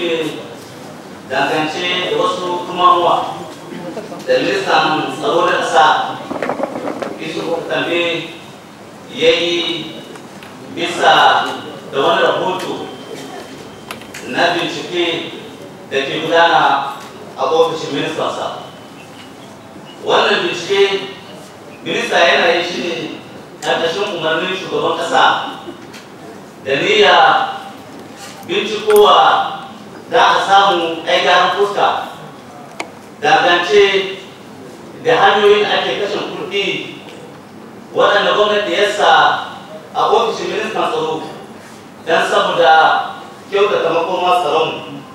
ne dangance da wasu tumamuwa da ministan tsaro na ƙasa isu kambe ya yi bisa da wani rahoto na bincike da ke gudana a ofishin ministansa wannan bincike minista yana yi shi ne ƙarƙashin umarnin shugaban ƙasa da niyya bincikowa za a samu gyaran fuska dangance da hanyoyin da ake kashe kuɗi waɗanda gwamnati ya sa a ofishin ministan tsaro don saboda kyautata makoma tsaron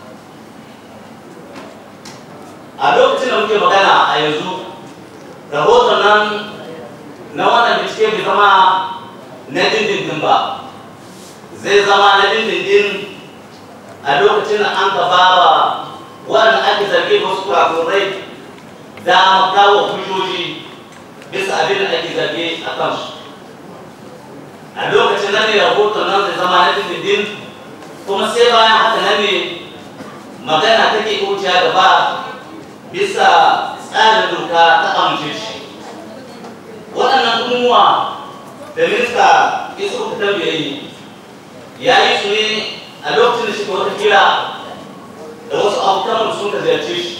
a lokacin da muke magana a yanzu rahoton nan na wannan bincike bai zama na dindindin ba zai zama na dindindin a lokacin da an gaba ba waɗanda ake zargi da wasu kurakurai da kawo hujjoji bisa abin da ake zargi a kansu a lokacin nan ne rahoton nan zai zama na dindindin kuma sai bayan haka nan ne magana take wuciya gaba bisa tsarin doka ta amince shi waɗannan umuwa da minista isu ka tambaye ya yi su ne a lokacin da shi wata kira da wasu abokan sun ka ziyarce shi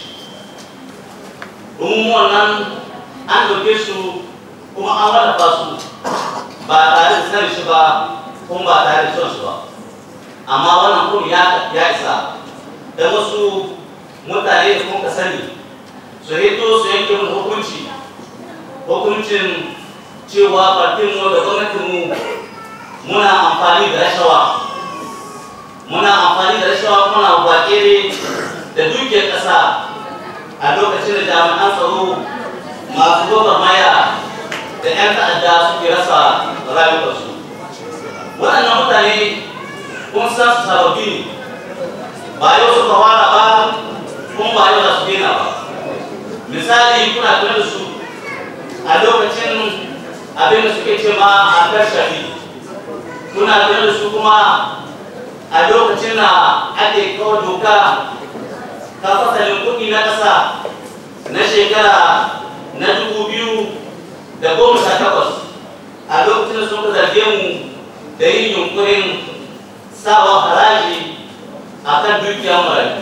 umuwan nan an ɗauke su kuma an wallafa su ba tare da sanin shi ba kuma ba tare da son su ba amma wannan kuma ya ya isa da wasu mutane da kuma sani su hito su yanke mu hukunci hukuncin cewa partin mu da gwamnatin mu muna amfani da rashawa muna amfani da rashawa muna bakere da dukiyar ƙasa a lokacin da jami'an tsaro masu gwagwarmaya da 'yan ta'adda suke rasa rayuwarsu waɗannan mutane kun san su sababbi ne ba yau suka fara ba kuma ba yau za su daina ba misali kuna tuna da su a lokacin abin da suke ce ma a kashari kuna tuna da su kuma a lokacin da ake kawo doka ta fasalin kuɗi na ƙasa na shekara na dubu biyu da goma sha takwas a lokacin da suka zarge mu da yin yunkurin sawa haraji a kan dukiyar marayu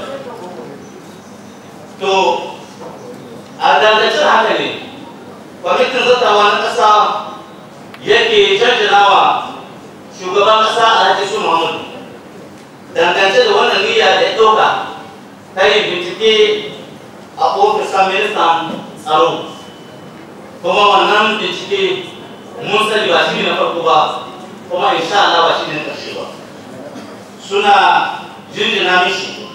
to a dangancin haka ne kwamitin zartawa na ƙasa yake canjinawa shugaban ƙasa a hajji su muhammadu dangance da wannan niyya da ya ɗauka ta yin bincike a ofisar ministan tsaro kuma wannan bincike mun sani ba shi ne na farko ba kuma insha Allah ba shi ne na ƙarshe ba suna jinjina mishi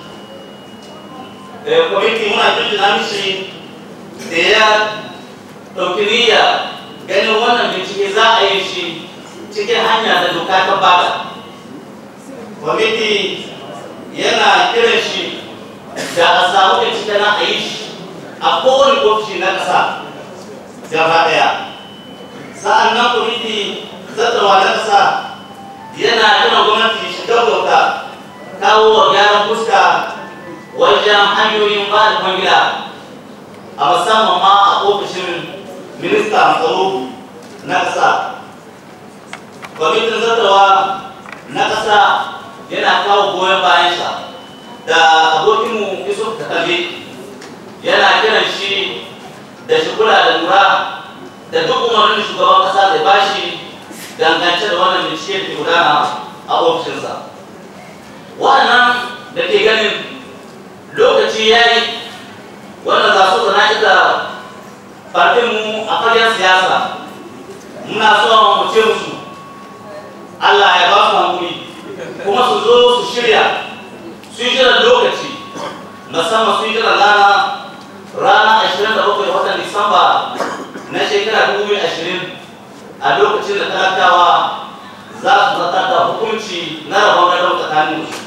kwamiti muna jinjina mishi da ya ɗauki niyya ganin wannan bincike za a yi shi cikin hanya da doka ta bada kwamiti yana kiran shi da a samu bincike na a yi shi a kowane ofishi na ƙasa gaba ɗaya sa'an nan kwamiti zartarwa na ƙasa yana kiran gwamnati shi gaggauta kawo wa gyaran fuska wajen hanyoyin ba da kwangila a musamman ma a ofishin minista tsaro na ƙasa kwamitin zartarwa na ƙasa yana kawo goyon bayansa da abokinmu yusuf kakabe yana kiran shi da shi kula da lura da duk umarnin shugaban ƙasa zai bashi dangance da wannan bincike da ke gudana a ofishinsa waɗannan da ke ganin lokaci ya yi wanda za su zana ita mu a fagen siyasa muna so mu ce musu Allah ya ba su hankuri kuma su zo su shirya su yi jiran lokaci musamman su yi jiran rana rana 27 da watan Disamba na shekara 2020 a lokacin da talakawa za su zata da hukunci na rabon gadon tsakanin su.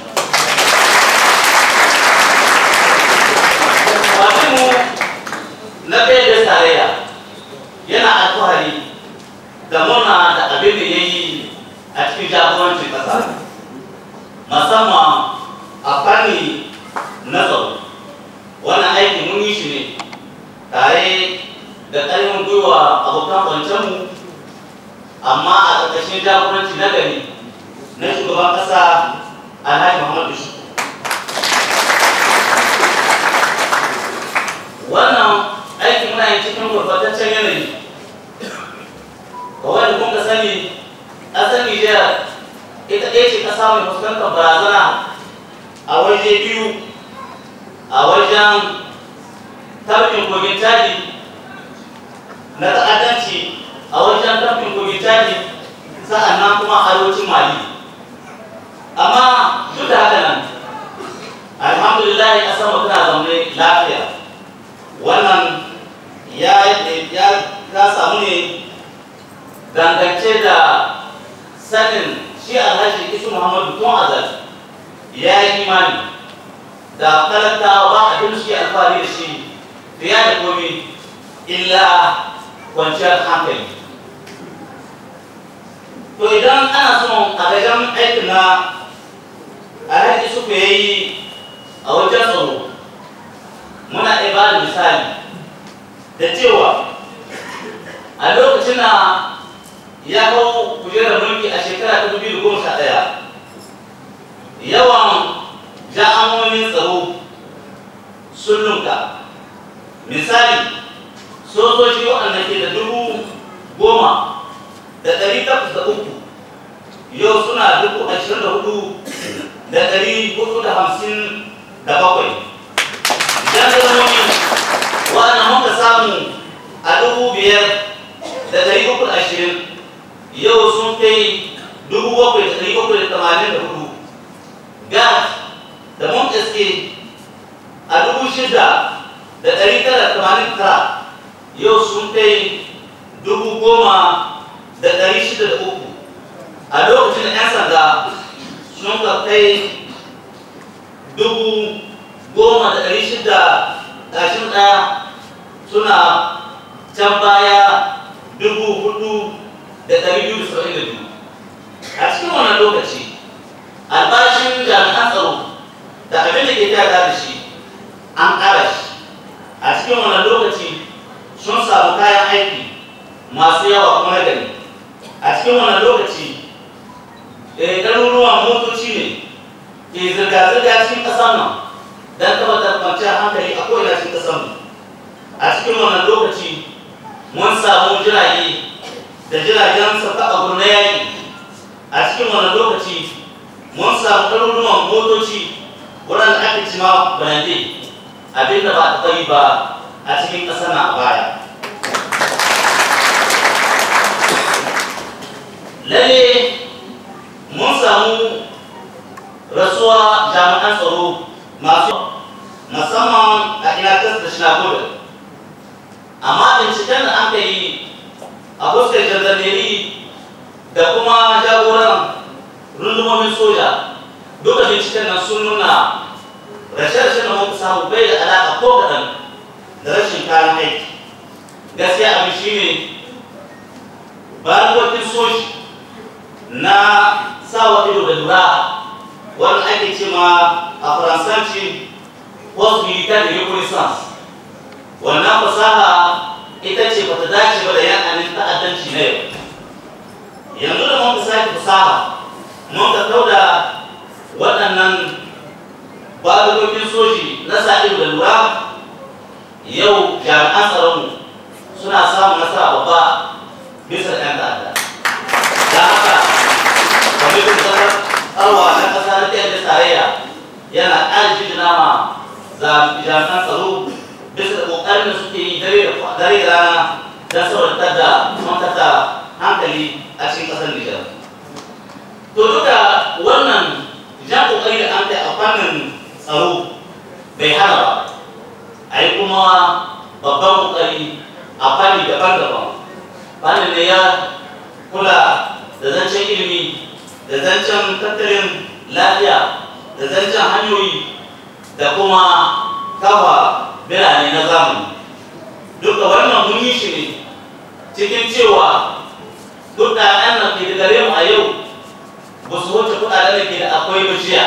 Fatinmu na da tarayya yana alfahari da murna da abin da ya yi a cikin jagorancin ƙasa musamman a fanni tafkin kogin caji na ta'addanci a wajen tafkin kogin caji sa'annan kuma arewacin mali amma duk da haka nan alhamdulillah a sama tana zaune lafiya wannan ya ya ta samu ne dangance da sanin shi alhaji isu muhammadu tun azal ya yi imani da talakawa ba abin shi alfahari da shi fiye da komi illa kwanciyar hankali to idan ana son a gajen aikin na alhaji su ya yi a wajen tsaro muna iya ba da misali da cewa a lokacin na ya hau kujerar mulki a shekara ta dubu goma sha ɗaya yawan ja'amomin tsaro sun lunka misali sojoji waɗanda ke da dubu goma da ɗari takwas da uku yau suna dubu ashirin da hudu da ɗari hudu da hamsin da bakwai jandarmomi waɗanda muka samu a dubu biyar da ɗari uku da ashirin yau sun kai dubu bakwai da ɗari bakwai da tamanin da hudu gas da mun iske a dubu shida da ɗari tara da tamanin tara yau sun kai dubu goma da ɗari shida da uku a lokacin da 'yan sanda sun ka kai dubu goma da ɗari shida ƙarshen ɗaya suna can baya dubu hudu da ɗari biyu da saba'in da biyu a cikin wannan lokaci albashin jami'an tsaro da abin da ke tada da shi an ƙara shi a cikin wannan lokaci sun samu kayan aiki masu yawa kuma na gari a cikin wannan lokaci ɗaruruwan motoci ne ke zirga-zirga cikin ƙasar nan don tabbatar kwanciyar hankali a ko'ina cikin ƙasar mu a cikin wannan lokaci mun samu jirage da jiragen sauka a gurin yaƙi a cikin wannan lokaci mun samu ɗaruruwan motoci waɗanda ake cima balande abinda ba taɓa yi ba a cikin ƙasar na a baya lalle mun samu rasuwa jami'an tsaro masu musamman a inakas da shinagoda amma binciken da an ka yi a fuskar jandarmeri da kuma jagoran rundumomin soja duka binciken nan sun nuna rashe-rashen da muka samu bai da alaƙa ko kaɗan da rashin kayan aiki gaskiya abin shi ne barkokin soji na sawa ido da lura wanda ake ce ma a faransanci post militaire de reconnaissance wannan fasaha ita ce bata dace ba da yanayin ta'addanci na yau yanzu da mun sake fasaha mun ka kauda waɗannan barkokin soji na sa ido da lura yau jami'an tsaronmu suna samun nasara babba bisa ɗan ta'adda da haka kwamitin kasar arwa na ƙasa na ɗaya da tarayya yana ƙara jinjina ma jami'an tsaro bisa da ƙoƙarin da suke yi dare da rana don sauratar da mantata hankali a cikin ƙasar Nijar. To duka wannan jan ƙoƙari da an kai a fannin tsaro bai hana ba a yi kuma babban ƙoƙari a fanni daban-daban fannin da ya kula da zancen ilimi da zancen tattalin lafiya da zancen hanyoyi da kuma kafa birane na zamani duka wannan mun yi shi ne cikin cewa kuɗaɗen da ke da gare mu a yau ba su wuce kuɗaɗen da ke da akwai bishiya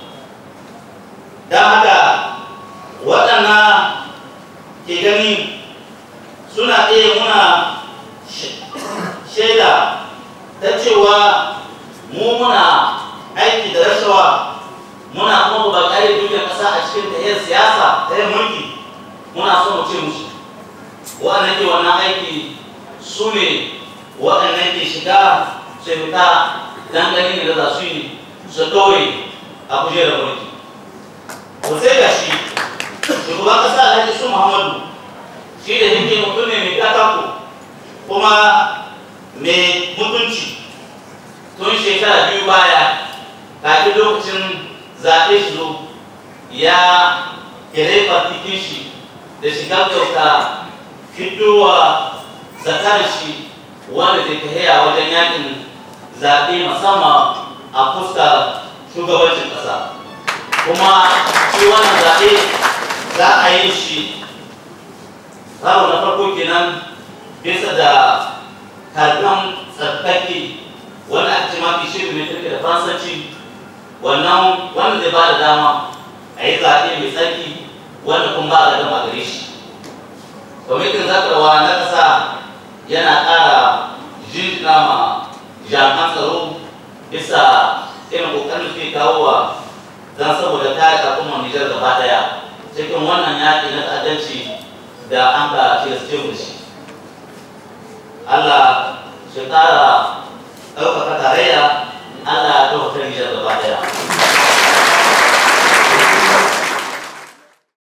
don haka waɗanda ke gani suna iya muna shaida ta cewa mu muna aiki da rashawa muna kuma ba ƙari dukiyar ƙasa a cikin tahiyar siyasa tahiyar mulki muna so mu ce musu waɗannan ke wannan aiki su ne waɗannan ke shiga su fita dan gani da za su yi su ɗore a kujerar mulki ko sai ga shi shugaban ƙasa alhaji su muhammadu kuma mai mutunci tun shekara biyu baya kafin lokacin zaɓe shi zo ya kere partikin shi da shiga kyauta fitowa zakar shi wanda zai tafiya wajen yakin zaɓe musamman a fuskar shugabancin ƙasa kuma shi wannan zaɓe za a yi shi karo na farko kenan bisa da karɓan tsarkake wanda ake mafi shirin mai turke da faransanci wannan wanda zai ba da dama a yi zaɓe mai tsarki wanda kuma ba a gama gare shi kwamitin zakarwa na ƙasa yana ƙara jinjina ma jami'an tsaro bisa irin ƙoƙarin suke kawo wa don saboda kare al'ummar Nijar gaba ɗaya cikin wannan yaƙi na ta'addanci da an ka tilasce mu shi Allah shi ƙara